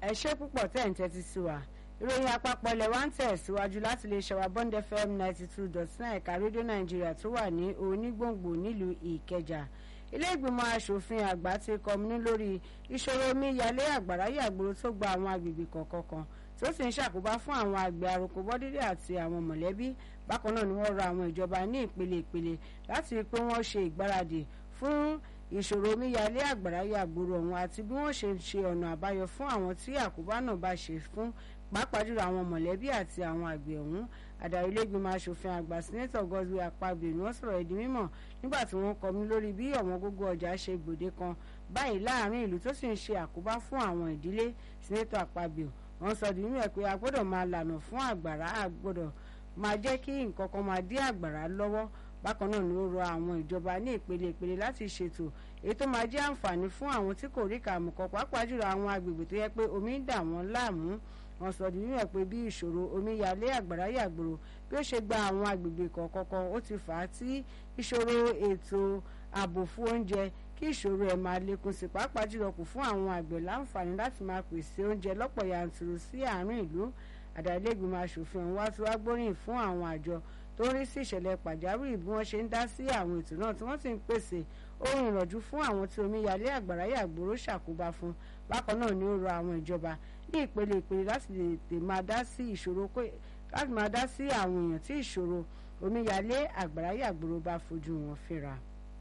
ẹ ṣé púpọ̀ tẹ̀ ń tẹ́tí sí wa ìròyìn àpapọ̀ ilẹ̀ wa ń tẹ̀síwájú láti lè ṣẹ̀wá bond fm ninety two dot nine ẹ̀ka rédíò nàìjíríà tó wà ní onígbòǹgbò nílùú ìkẹjà ilé ìgbìmọ̀ asòfin àgbà ti kọminú lórí ìṣòro omíyalé àgbàrá yàgbóró tó gba àwọn agbègbè kọ̀ọ̀kan kan tó sì ń ṣàkóbá fún àwọn àgbẹ̀ àròkọ bọ́dídé àti àwọn mọ̀lẹ́bí bákan náà ni wọ́n rọ àwọn ìjọba ní ìpele ìpele láti rí i pé wọ́n ṣe ìgbáradì fún ìṣòro omíyalé àgbàrá yàgbóró ọ̀hún àti bí wọ́n ṣe ṣe ọ̀nà àbáyọ fún àwọn tí àkóbá náà bá ṣe fún pàápàá jùlọ àwọn mọ̀lẹ́bí àti àwọn àgbẹ̀ ọ̀hún adarí ilégbìmọ̀ asòfin àgbà sínẹ́tọ̀ Godswill Akpabio ni wọ́n sọ̀rọ̀ ìdí mímọ̀ nígbà tí wọ́n kọmi lórí bí ọ̀wọ́n gógó ọjà ṣe gbòde kan báyìí láàrin ìlú tó sì ń ṣe àkóbá fún àwọn ìdílé sínẹ́tọ̀ Akpabio wọ́n sọ di mímọ̀ pé a gbọ́dọ̀ máa lànà fún àgbàrá a gbọ́dọ̀ máa jẹ́ kí nǹkan kan máa dí àgbàrá lọ́wọ́ bákan náà ni ó rọ àwọn ìjọba ní ìpele ìpele láti ṣètò èyí tó máa jẹ́ àǹfààní fún àwọn tí kò rí kàmùkọ pàápàá jùlọ àwọn agbègbè tó yẹ pé omi ń dà wọ́n láàmú wọ́n sọ di mímọ̀ pé bí ìṣòro omíyalé àgbàrá yàgbòrò bí ó ṣe gba àwọn agbègbè kọ̀ọ̀kan ó ti fà á tí ìṣòro ètò ààbò fún oúnjẹ kí ìṣòro ẹ̀ máa lékún sí pàápàá jùlọ kù fún àwọn àgbẹ̀ láǹfààní láti máa pèsè oúnjẹ lọ́pọ̀ yanturu sí àárín ìlú àdàlẹ́gbìmọ̀ asòfin ọ̀hún wá tí wá gbóríyìn fún àwọn àjọ tó ń rí sí ìṣẹ̀lẹ̀ pàjáwìrì bí wọ́n ṣe ń dá sí àwọn ètò náà tí wọ́n sì ń pèsè ohun ìrànjú fún àwọn tí omíyalé àgbàrá yàgbóró ṣàkóbá fún bákan náà ni ó rọ àwọn ìjọba ní ìpele ìpele láti lè máa dá sí ìṣòro láti máa dá sí àwọn èèyàn tí ìṣòro omíyalé àgbàrá yàgbóró bá fojú wọn fínra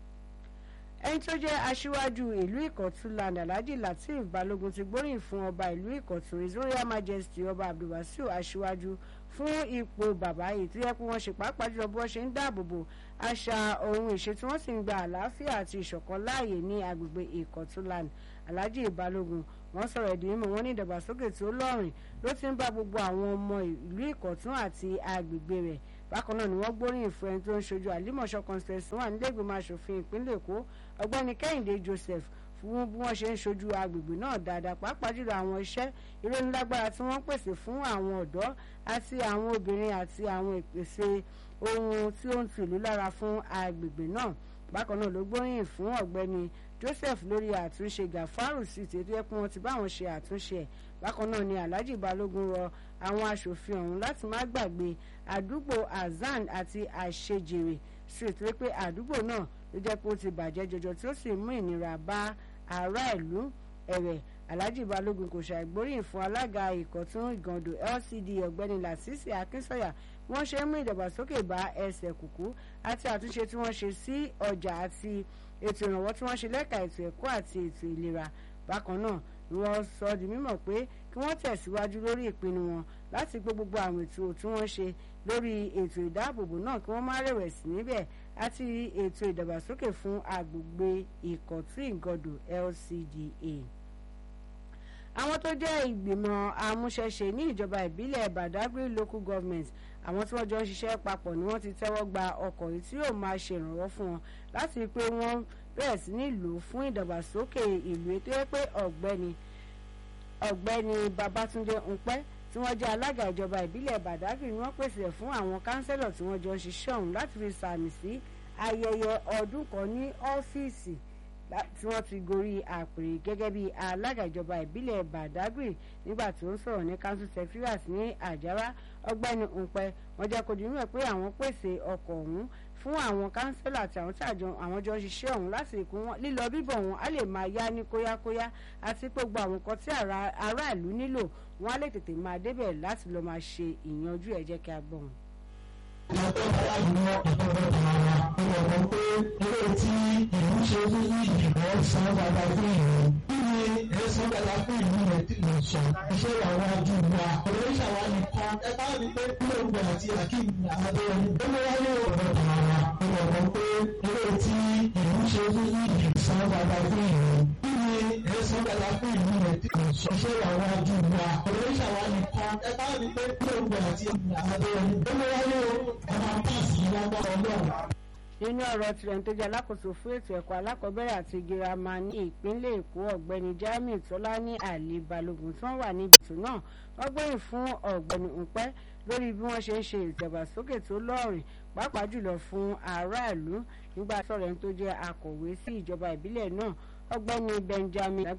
ẹni tó jẹ́ aṣíwájú ìlú ìkọ̀tún land alhaji lateef balógun ti gbóríyìn fún ọba ìlú ìkọ̀tún his royal majesty ọba abdulwasiu aṣíwájú fún ipò bàbá yìí tó yẹ kó wọ́n ṣe pàápàá jùlọ bí wọ́n ṣe ń dáàbò bo àṣà ohun ìṣe tí wọ́n sì ń gba àlàáfíà àti ìṣọ̀kan láàyè ní agbègbè ìkọ̀tún land alhaji balógun wọ́n sọ̀rọ̀ ìdí mímọ́ wọn ní ìdàgbàsókè tó lọ́rìn ló ti ń bá gbogbo àwọn ọmọ ìlú ìkọ̀tún àti agbègbè rẹ̀ bákan náà ni wọ́n gbóríyìn fún ẹni tó ń ṣojú àlímọ̀ṣọ́ constituency wà nílẹ̀gbìmọ̀ asòfin ìpínlẹ̀ èkó ọgbẹ́ni kẹ́hìndé joseph fún bí wọ́n ṣe ń ṣojú agbègbè náà dáadáa pàápàá jùlọ àwọn iṣẹ́ ìrónilágbára tí wọ́n pèsè fún àwọn ọ̀dọ́ àti àwọn obìnrin àti àwọn ìpèsè ohun tí ó ń tù ìlú lára fún agbègbè náà bákan náà ló gbóríyìn fún ọ̀gbẹ́ni joseph lórí àtúnṣe gàfárù sí ti tó yẹ pé wọ́n ti bá wọn ṣe àtúnṣe ẹ̀ bákan náà ni alhaji balógun rọ àwọn aṣòfin ọ̀hún láti má gbàgbé àdúgbò azan àti àṣejèrè street wípé àdúgbò náà ló jẹ́ pé ó ti bàjẹ́ jọjọ tí ó sì mú ìnira bá ará ìlú ẹ̀wẹ̀ alhaji balógun kò ṣàìgbóríyìn fún alága ìkọ̀tún ìgàndò lcd ọ̀gbẹ́ni lasisi akínsọ̀yà wọ́n ṣe ń mú ìdàgbàsókè bá ẹsẹ̀ kùkú àti àtúnṣe tí wọ́n ṣe sí ọjà àti ètò ìrànwọ́ tí wọ́n ṣe lẹ́ka ètò ẹ̀kọ́ àti ètò ìlera bákan náà ni wọ́n sọ di mímọ̀ pé kí wọ́n tẹ̀síwájú lórí ìpinnu wọn láti gbé gbogbo àwọn ètò tí wọ́n ṣe lórí ètò ìdáàbòbò náà kí wọ́n má rẹ̀wẹ̀sì níbẹ̀ àti ètò ìdàgbàsókè fún agbègbè ìkọ̀tún ìgọdò LCDA àwọn tó jẹ́ ìgbìmọ̀ amúṣẹ́ṣe ní ìjọba ìbílẹ̀ Badagry local government àwọn tí wọ́n jọ ń ṣiṣẹ́ papọ̀ ni wọ́n ti tẹ́wọ́ gba ọkọ̀ yìí tí yóò máa ṣèrànwọ́ fún wọn láti rí i pé wọ́n bẹ̀rẹ̀ sí ní lò ó fún ìdàgbàsókè ìlú ètò yẹ pé ọ̀gbẹ́ni ọ̀gbẹ́ni Babátúndé Ńpẹ́ tí wọ́n jẹ́ alága ìjọba ìbílẹ̀ Badagry ni wọ́n pèsè fún àwọn kánsẹ́lọ̀ tí wọ́n jọ ń ṣiṣẹ́ ọ̀hún láti fi sàmì sí ayẹyẹ ọdún kan ní ọ́fíìsì tí wọ́n ti gorí àpèrè gẹ́gẹ́ bí alága ìjọba ìbílẹ̀ Badagry nígbà tí ó ń sọ̀rọ̀ ní council secretariat ní Àjàrà ọgbẹ́ni Ńpẹ́ wọ́n jẹ́ kó di mímọ̀ pé àwọn pèsè ọkọ̀ ọ̀hún fún àwọn kánsẹ́lọ̀ àti àwọn tí àwọn jọ ń ṣiṣẹ́ ọ̀hún láti ìkún wọn lílọ bíbọ̀ wọn á lè máa yá ní kóyákóyá àti pé gbogbo àwọn nǹkan tí aráàlú nílò wọn á lè tètè máa débẹ̀ láti lọ́ọ́ máa ṣe ìyanjú ẹ̀ jẹ́ kí a gbọ́ wọn ìyàtọ̀ aláàbò ìtọ́jú ara ọ̀rọ̀ pé eré tí ìlú ṣe fún ìdìbò san dáadáa fún ìlú. kí ni ẹ san dáadáa fún ìlú rẹ tí lè sọ iṣẹ́ àwọn ajú wa. ọ̀rọ̀ ìṣàwá nìkan ẹ bá mi pé kúlóògbé àti akeem adéyẹmí. ó ló wáyé ọ̀rọ̀ ara ọ̀rọ̀ pé eré tí ìlú ṣe fún ìdìbò san dáadáa fún ìlú. kí ni ẹ san dáadáa fún ìlú rẹ tí lè sọ iṣẹ́ àwọn ajú wa. ọ̀rọ̀ ìṣàwá nìkan ẹ bá mi pé kúlóògbé àti adéyẹmí. ó ló wáyé nínú ọ̀rọ̀ tirẹ̀ tó jẹ́ alákòóso fún ètò ẹ̀kọ́ alákọ̀ọ́bẹ̀rẹ̀ àti girama ní ìpínlẹ̀ èkó ọ̀gbẹ́ni jamiu tọ́lání àlè balógun tí wọ́n wà níbi ètò náà wọ́n gbóyìn fún ọ̀gbẹ́ni ńpẹ́ lórí bí wọ́n ṣe ń ṣe ìdàgbàsókè tó lọ́ọ̀rìn pàápàá jùlọ fún aráàlú nígbà sọ̀rọ̀ ẹni tó jẹ́ akọ̀wé sí ìjọba ìbílẹ̀ náà ọ̀gbẹ́ni benjamin lágbá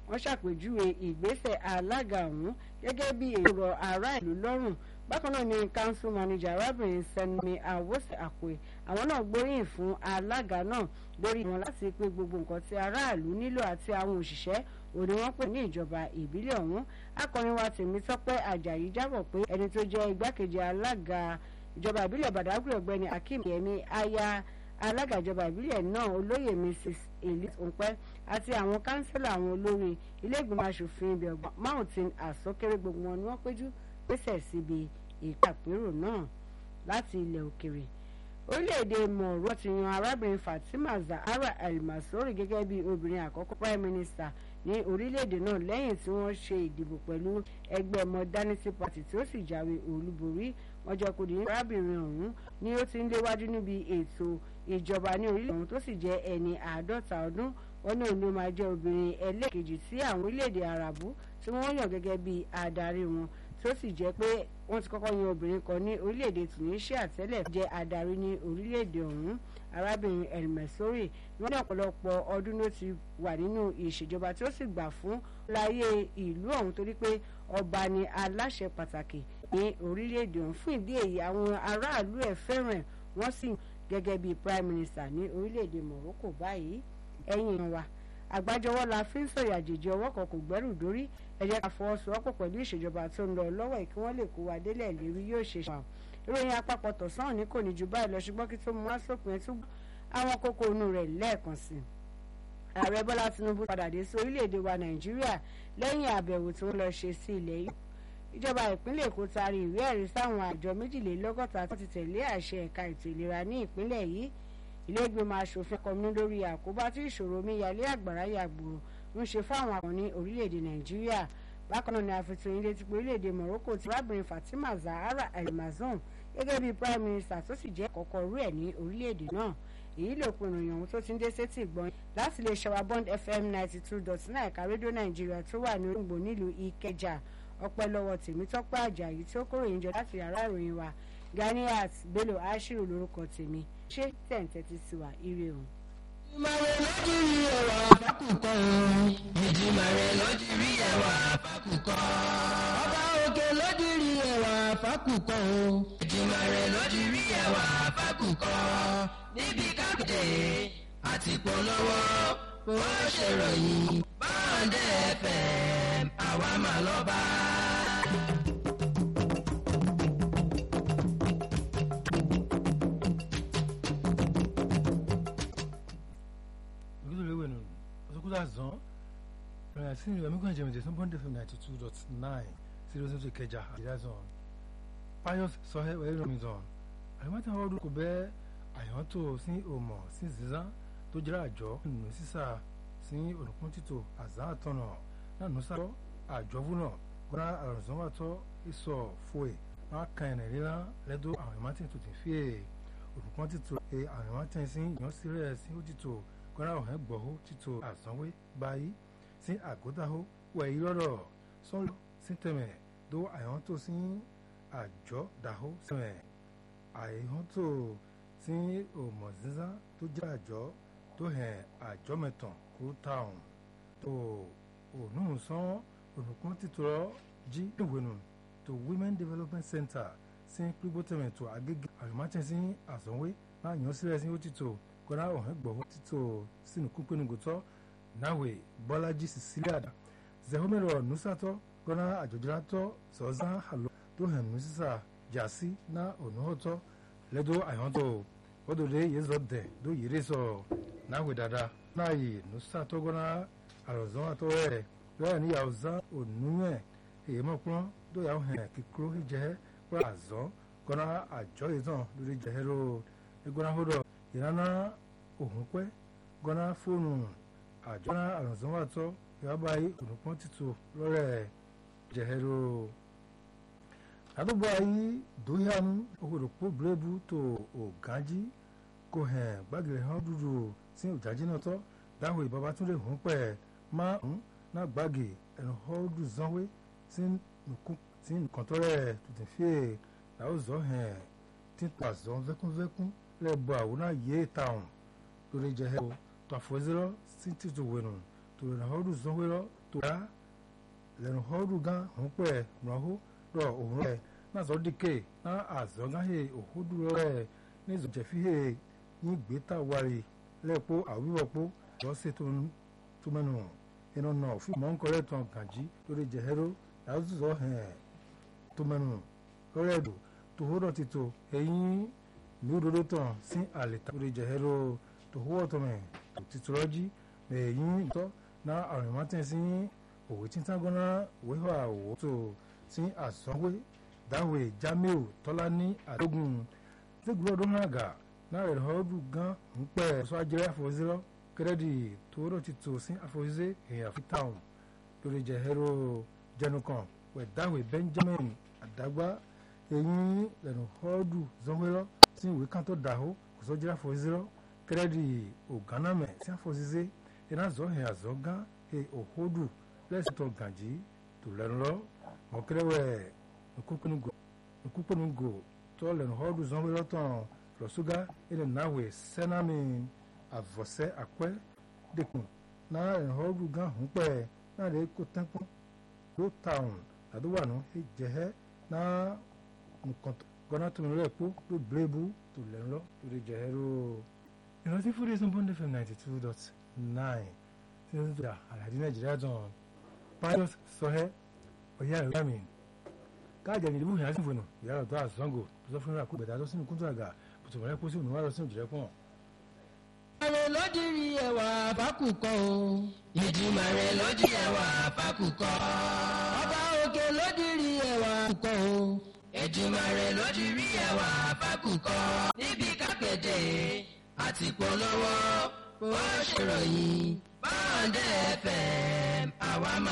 wọ́n ṣàpèjúwe ìgbésẹ̀ alága ọ̀hún gẹ́gẹ́ bí èrò ará ìlú lọ́rùn bákan náà ni council manager arábìnrin sẹ́ni àwòsàn àpè àwọn náà gbóríyìn fún alága náà lórí wọn láti pé gbogbo nǹkan tí aráàlú nílò àti àwọn òṣìṣẹ́ òní wọ́n pè ní ìjọba ìbílẹ̀ ọ̀hún akọrin wa Tèmítọ́pẹ́ Àjàyí jábọ̀ pé ẹni tó jẹ́ igbákejì alága ìjọba ìbílẹ̀ Badagry ọ̀gbẹ́ni Akeem Yemi aya alága ìjọba ìbílẹ̀ náà olóyè Mrs Elise Onpẹ́ àti àwọn kánsílà àwọn olórí ilé ìgbìmọ̀ asòfin ibẹ̀ ọgbọ̀n mountain àsọkéré gbogbo wọn ni wọ́n péjú pèsè síbi ìpàpérò náà láti ilẹ̀ òkèrè orílẹ̀-èdè mọ̀ọ́rọ́ ti yan arábìnrin Fatima Zahra El-Masori gẹ́gẹ́ bí obìnrin àkọ́kọ́ prime minister ní orílẹ̀-èdè náà lẹ́yìn tí wọ́n ṣe ìdìbò pẹ̀lú ẹgbẹ́ modernity party tí ó sì jáwé olúborí wọ́n jẹ́ kó di arábìnrin ọ̀hún ni ó ti ń léwájú níbi ètò ìjọba ní orílẹ̀ ọ̀hún tó sì jẹ́ ẹni àádọ́ta ọdún wọn ní òun ló máa jẹ́ obìnrin ẹlẹ́ẹ̀kejì sí àwọn orílẹ̀-èdè àràbù tí wọ́n yàn gẹ́gẹ́ bí adarí wọn tó sì jẹ́ pé wọ́n ti kọ́kọ́ yan obìnrin kan ní orílẹ̀-èdè Tunisia tẹ́lẹ̀ jẹ́ adarí ní orílẹ̀-èdè ọ̀hún arábìnrin elmesori wọ́n ní ọ̀pọ̀lọpọ̀ ọdún ló ti wà nínú ìṣèjọba tí ó sì gbà fún láyé ìlú ọ̀hún torí pé ọba ni aláṣẹ pàtàkì ní orílẹ̀-èdè ọ̀hún fún ìdí èyí àwọn aráàlú ẹ̀ fẹ́ràn wọ́n sì gẹ́gẹ́ bíi prime minister ní orílẹ̀-èdè Morocco báyìí ẹ̀yìn ìran wa àgbájọwọ́ la fi ń sọ̀rọ̀ àjèjì ọwọ́ kan kò gbẹ́rù dórí ẹ jẹ́ ká fọwọ́sowọ́pọ̀ pẹ̀lú ìṣèjọba tó ń lọ lọ́wọ́ yìí kí wọ́n lè kó wa délẹ̀ lérí yóò ṣe ṣàn ìròyìn àpapọ̀ tọ̀sán ní kò ní ju báyìí lọ ṣùgbọ́n kí tó mú wá sópin ẹ̀ tún àwọn kókó inú rẹ̀ lẹ́ẹ̀kan sí i ààrẹ bọ́lá tinubu padà dé sí orílẹ̀-èdè wa nàìjíríà lẹ́yìn àbẹ̀wò tí wọ́n lọ ṣe sí ilẹ̀ yìí ìjọba ìpínlẹ̀ èkó taari ìwé ẹ̀rí sáwọn àjọ méjìlélọ́gọ́ta tó ti tẹ̀lé àṣẹ ẹ̀ka ètò ìlera ní ìpínlẹ̀ yìí ilé ìgbìmọ̀ asòfin kọminú lórí àkóbá tí ìṣòro omíyalé àgbàrá yàgbòrò ń ṣe fáwọn àwọn ní orílẹ̀-èdè nàìjíríà bákan náà ni àfihàn ilé tí pé orílẹ̀-èdè morocco ti rábìnrin fatima zahara almazon gẹ́gẹ́ bíi prime minister tó sì jẹ́ kọ́kọ́ rú ẹ̀ ní orílẹ̀-èdè náà èyí ló pinnu ìyàn ohun tó ti ń dé sétí ìgbọ́n láti lè ṣọwá bond fm ninety two dot nine ẹ̀ka rédíò nàìjíríà tó wà ní ògbò nílùú ìkẹjà ọpẹ́ lọ́wọ́ tèmítọ́pẹ́ àjàyí tí ó kóròyìn jọ láti yàrá ìròyìn wa ganiat bello ashiru lórúkọ tèmi ṣé tẹ̀ǹtẹ̀ sí wa ire o. ìmọ̀ràn lójú rí ẹwà fákùkọ ìjìmọ̀ràn lójú rí ẹwà fákùkọ. ọba òkè lójú rí ẹwà fákùkọ ìjìmọ̀ràn lójú rí ẹwà fákùkọ. níbi kápẹ́tẹ̀ àti polówó bó ṣe ròyìn báńdẹ̀ fm àwa máa lọ bá. olùdókòwò ọsọkúta zan rẹ̀ sí ìlú ẹ̀mí jẹ̀mẹ̀jẹ̀ sí bọ́ndẹ̀ fún ninety two dot nine zero zero kẹjà àdìrà zan pius sọhẹ́ ẹ̀rọ mi zan àyẹ̀wò àwọn ọdún kò bẹ́ àyẹ̀wò sí òmò sí zizan tó jẹ́ àjọ nù sísà sí olùkún títò àzá àtọ̀nà náà nù sàtọ̀ àjọ fúnà gbọ́dọ̀ àrùnsọ́wọ́tọ̀ ìsọ̀ fòè wọn kàn ẹ̀rẹ̀ lílá lẹ́dọ̀ àwọn ìmọ̀tẹ́ tó ti fi è olùkún títò àwọn ìmọ̀tẹ́ sí ìyànsílẹ̀ sí òtítò kọ́ra ọ̀hẹ́ gbọ̀hó títò àsanwé báyìí sí àgódáhó wẹ̀ ìrọ̀rọ̀ sọ́lọ́ sí tẹ̀mẹ̀ tó àyàn tó sí àjọ dàhó sẹ̀mẹ̀ àyàn tó sí òmò zízá tó jẹ́ àjọ tó hẹ̀ àjọ mẹ́tàn kó táwọn tó ònú sán olùkún títò jí ìwénu tó women development center sí pípọ́tẹ̀mẹ̀ tó agége àyùmátẹ̀ sí àsanwé náà yàn sílẹ̀ sí òtítò kọ́ra ọ̀hún gbọ̀hún títò sínú kúpẹ́nugùtọ́ náwé bọ́lájí cecilia zehomero nusatọ́ kọ́ra àjọjọ́ratọ́ sọ́zán àlọ́ tó hàn nù sísà jàsí ná ònúhọ́tọ́ lẹ́dọ̀ àyàntọ́ odòdó yézọ́ dẹ̀ dó yéré sọ náwé dada náàyè nusatọ́ kọ́ra àròzán àtọ́ rẹ̀ lọ́yà níyàwó zá ònúwẹ̀ èyí mọ̀kúrọ́ dóyà hàn kíkúrò ìjẹ́ kọ́ra àzọ́ kọ́ra àjọ ìtàn lórí jẹ́hẹ́rọ́ ẹgbọ́n ìrànà òhun pẹ́ gọ́nà fóònù àjọna àrùnsánwàtọ́ ìwábà olùpọ́n títò lọ́rẹ̀ jẹ̀hẹ́rọ. àdúgbò ayé dóyàmú òkòdòpó bírèbù tó ògánjí kò hàn gbàgìrì hàn dúdú sí òjájí náà tọ́ dáhùn ìbábá tún lè hùn pẹ̀ má ń ná gbàgì ẹnu họ́ọ́dù zánwé sí nǹkan tọ́rẹ̀ tuntun fíè làwọn zọ́ hàn tí pàṣẹ vẹ́kúnvẹ́kún lẹ́bọ̀ àwòrán yé tàwọn lórí jẹ́ ẹ̀ tó àfọ́sẹ́rọ́ sí títò wẹ̀nù tó rẹ̀ náà ọdún sanwó-ẹ̀rọ tó tó rà lẹ́nu họ́ọ̀dù gan òun pẹ̀ rànhó rọ̀ òun rẹ̀ náà sọ dìkẹ́ náà àzọ́gáhè òhódù rẹ̀ ní ìzọ̀jẹ̀fíhè yín gbẹ́ta wárí lẹ́ẹ̀pọ̀ àwíwọ̀pọ̀ lọ́sẹ̀ tó mẹ́nu iná náà fún mọ́ńkọ́rẹ́ tán gànjí lórí jẹ̀hẹ́rọ́ làásùzọ́ hẹ̀ tó mẹ́nu lọ́rẹ́ ẹ̀dọ̀ tó hódọ̀ ti tó ẹ̀yìn ní òdodo tán sí àlètà lórí jẹ̀hẹ́rọ́ tó hówọ́ tó mẹ́ tó ti tọrọ jí ẹ̀yìn tọ́ náà àrùn mọ́tẹ́ sí òwe tí tágọ́nà wíwà òwò tó sí àsánwé dáwé jamiu tọ́lá ní àdógún tẹ́gbẹ́ ọdún náà gà náà rẹ̀ họ́ọ́dù gan ń pẹ́ sọ ajẹ́rẹ́ àfọwọ́sẹ́rọ́ kẹ́rẹ́dì tó hódọ̀ ti tó sí àfọwọ́sẹ́ èèyàn fi táwọn lórí jẹ̀hẹ́rọ́ jẹnukan wẹ̀ dáwé benjamin àdágbá eyín lẹ́nu họ́ọ́dù zọ́wẹ́rọ́ sí ìwé kan tó dàhó kò sọ jẹ́rẹ́ àfọwọ́sẹ́rọ́ kẹ́rẹ́dì ògánàmẹ̀ sí àfọwọ́sẹ́ iná zọ́ hẹ̀ àzọ́ gán he òhódù lẹ́sìn tó gànjí tó lẹ́nu lọ mọ̀kẹ́rẹ́wẹ̀ nkúkpẹ́nugo tó lẹ́nu họ́ọ́dù zọ́wẹ́rọ́ tán lọ́sùgá ilẹ̀ náwó sẹ́nàmì àvọ̀sẹ́ àpẹ́ dẹ́kun náà lẹ́nu họ́ọ́dù gán hùn pẹ́ náà lè kó tẹ́kun ló tàùn àdúwànú jẹ́hẹ́ náà nǹkan gọ́nà tó lọ́ọ́ ẹ̀kọ́ ló bírèbù tó lẹ́nu lọ lórí jẹ́hẹ́ ló. ìrántí fúri ẹ̀sán bọ́ndé fm ninety two dot nine tí wọ́n ti dà àlàdé nàìjíríà tán pius sọhẹ́ ọ̀yá ẹ̀rọ mi káàjà ní ìdìbò ìyá sí fònà ìyá ọ̀tọ́ àzọ́ngò tó sọ fún ìrìnàkó bẹ̀dá tó sínú kúntù àgà pùtùmọ̀lẹ́ pósí ònú wà lọ sínú ìjìrẹ́ pọ̀n. Ìdìmàrè lójúrí ẹwà fákùkọ o. Ìdìmàrè lójú ẹwà fákùkọ. Ọba òkè lójúrí ẹwà fákùkọ o. Ìdìmàrè lójúrí ẹwà fákùkọ. Níbi kápẹ́tẹ̀ àti polówó ó ṣèròyìn báńdẹ̀ FM àwa máa.